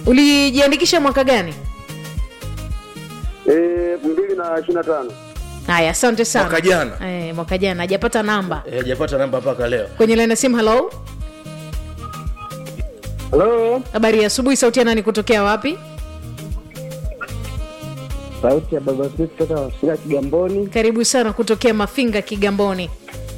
ulijiandikisha mwaka gani elfu mbili na ishirini na tano haya asante sana Mwaka jana. eh, mwaka jana hajapata namba Eh, hajapata namba mpaka leo kwenye laini ya simu halo halo habari ya asubuhi sauti ya nani kutokea wapi sauti ya baba Smith kutoka Wasira Kigamboni. karibu sana kutokea mafinga kigamboni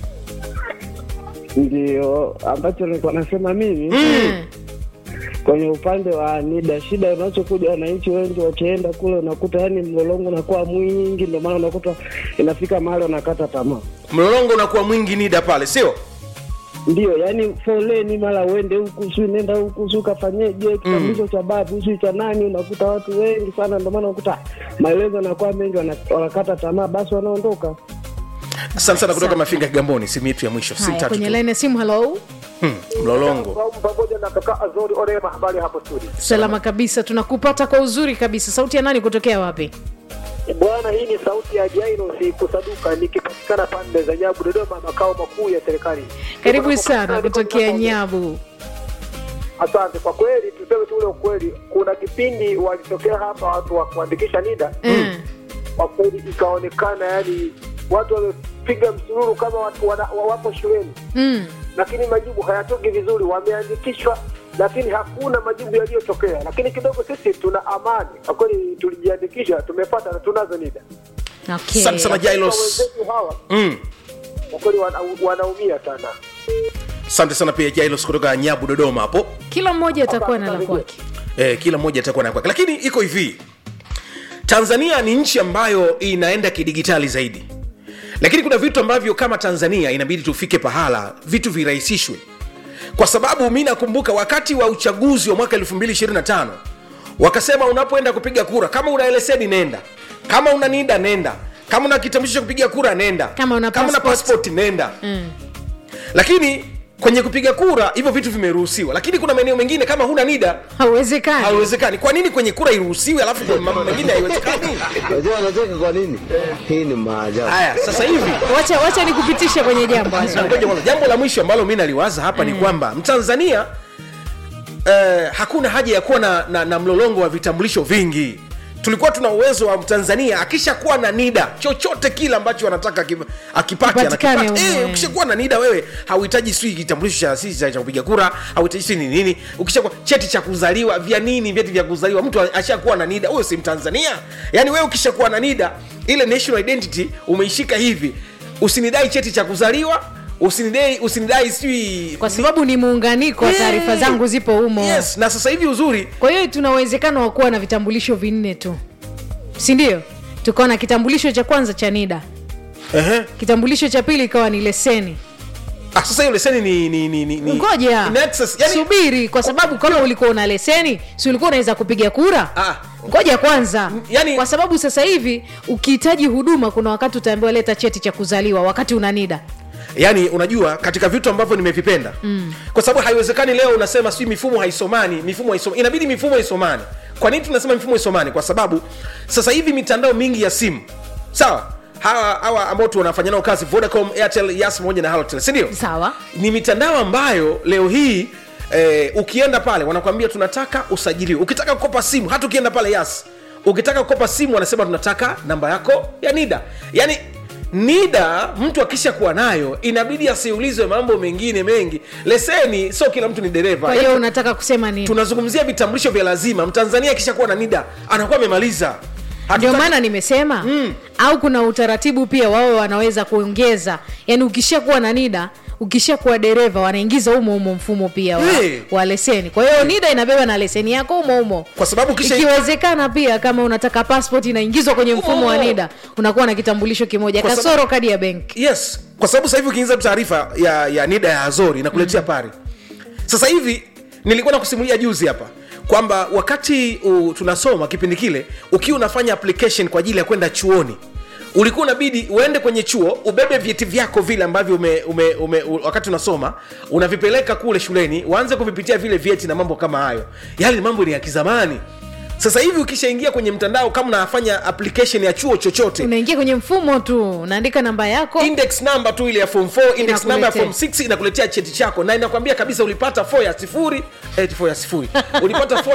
Ndio ambacho nilikuwa nasema mimi mm. kwenye upande wa NIDA, shida unachokuja wananchi wengi wakienda kule, unakuta yani mlolongo unakuwa mwingi, ndio maana unakuta inafika mahali wanakata tamaa. mlolongo unakuwa mwingi nida pale sio Ndio, yani foleni, mara uende huku si nenda huku si ukafanyeje, kitambulisho cha babu si cha nani, unakuta watu wengi sana, ndio maana unakuta maelezo yanakuwa mengi, wana- wanakata tamaa, basi wanaondoka. asante sana kutoka Asante. mafinga kigamboni simu yetu ya mwisho simu haya tatu kwenye tu. laini ya simu halo Hmm, mlolongo pamoja na kaka Azori Orema, habari hapo studio. salama kabisa tunakupata kwa uzuri kabisa sauti ya nani kutokea wapi Bwana, hii ni sauti ya Jairos Kusaduka nikipatikana pande za Nyabu, Dodoma, makao makuu ya serikali. karibu Niko sana niko kutokea ninapoongea. nyabu Asante kwa kweli, tuseme tu ule ukweli. Kuna kipindi walitokea hapa watu wa kuandikisha NIDA, mm. kwa kweli ikaonekana yani watu wamepiga msururu kama watu wana, wa- wapo shuleni, Mm. lakini majibu hayatoki vizuri. Wameandikishwa lakini hakuna majibu yaliyotokea. Lakini kidogo sisi tuna amani kwa kweli, tulijiandikisha, tumepata na tunazo NIDA. okay. asante sana Kwa jailos wenzetu hawa Mm. kwa kweli wana, wanaumia sana. asante sana pia jailos kutoka nyabu dodoma hapo kila mmoja atakuwa na la kwake eh, kila mmoja atakuwa na kwake lakini iko hivi tanzania ni nchi ambayo inaenda kidigitali zaidi lakini kuna vitu ambavyo kama tanzania inabidi tufike pahala vitu virahisishwe kwa sababu mi nakumbuka wakati wa uchaguzi wa mwaka 225 wakasema unapoenda kupiga kura kama una leseni nenda kama una nida nenda kama una kitambulisho cha kupiga kura nenda Kama una kama una passport. passport nenda mm. lakini kwenye kupiga kura hivyo vitu vimeruhusiwa lakini kuna maeneo mengine kama huna nida hauwezekani haiwezekani kwa nini kwenye kura iruhusiwe alafu kwa mambo mengine haiwezekani Unajua wanacheka kwa nini? Hii ni maajabu. haya sasa hivi wacha wacha nikupitishe kwenye jambo Azori. ngoja kwanza, jambo la mwisho ambalo mi naliwaza hapa ni kwamba mtanzania eh, hakuna haja ya kuwa na, na, na mlolongo wa vitambulisho vingi tulikuwa tuna uwezo wa mtanzania akishakuwa na nida chochote kile ambacho anataka aki- akipate Kipatikane anakipata. humo, Eh, eh. ukishakuwa na nida wewe hauhitaji sijui kitambulisho cha sisi cha cha kupiga kura hauhitaji sijui ni nini ukishakuwa cheti cha kuzaliwa vya nini vyeti vya kuzaliwa mtu ashakuwa na nida huyo si mtanzania yaani wewe ukishakuwa na nida ile national identity umeishika hivi usinidai cheti cha kuzaliwa usinidai usinidai sijui kwa sababu ni muunganiko wa taarifa Eh, zangu zipo humo yes na sasa hivi uzuri kwa hiyo tuna uwezekano wa kuwa na vitambulisho vinne tu si ndio tukawa na kitambulisho cha kwanza cha nida Ehe. kitambulisho cha pili ikawa ni leseni ah, sasa hiyo leseni ni ni ni ni ni ngoja in excess, yani, subiri kwa sababu kama ulikuwa una leseni si ulikuwa unaweza kupiga kura Ah. ngoja kwanza yani- kwa sababu sasa hivi ukihitaji huduma kuna wakati utaambiwa leta cheti cha kuzaliwa wakati una nida yani unajua katika vitu ambavyo nimevipenda mm. kwa sababu haiwezekani leo unasema sijui mifumo haisomani mifumo haisomani inabidi mifumo isomani kwa nini tunasema mifumo isomani kwa sababu sasa hivi mitandao mingi ya simu sawa hawa hawa ambao tu wanafanya nao kazi vodacom airtel yas pamoja na halotel sindio sawa ni mitandao ambayo leo hii eh, ukienda pale wanakwambia tunataka usajiliwe ukitaka kukopa simu hata ukienda pale yas ukitaka kukopa simu wanasema tunataka namba yako ya nida yaani nida mtu akisha kuwa nayo inabidi asiulizwe mambo mengine mengi leseni sio kila mtu ni dereva kwa hiyo unataka kusema nini tunazungumzia vitambulisho vya lazima mtanzania akisha kuwa na nida anakuwa amemaliza ndio Hatutaki- maana nimesema Mm. au kuna utaratibu pia wawe wanaweza kuongeza yani ukishakuwa na nida ukishakuwa dereva wanaingiza humo humo mfumo pia wa, Hey. wa leseni kwa hiyo nida inabeba na leseni yako humo humo kwa sababu kisha ikiwezekana pia kama unataka passport inaingizwa kwenye mfumo wa Oh. nida unakuwa na kitambulisho kimoja Kwa sababu- kasoro kadi ya benki yes kwa sababu sasa hivi ukiingiza tu taarifa ya, ya nida ya azori inakuletea mm. pari sasa hivi nilikuwa nakusimulia juzi hapa kwamba wakati u, tunasoma kipindi kile ukiwa unafanya application kwa ajili ya kwenda chuoni ulikuwa unabidi uende kwenye chuo ubebe vyeti vyako vile ambavyo ume, ume, ume, u, wakati unasoma unavipeleka kule shuleni waanze kuvipitia vile vyeti na mambo kama hayo yale ni mambo ni ya kizamani sasa hivi ukishaingia kwenye mtandao kama unafanya application ya chuo chochote unaingia kwenye mfumo tu unaandika namba yako index number tu ile ya form 4 index number ya form Inakuletea. 6 inakuletea cheti chako na inakwambia kabisa ulipata 4 ya sifuri eh, 4 ya sifuri ulipata 4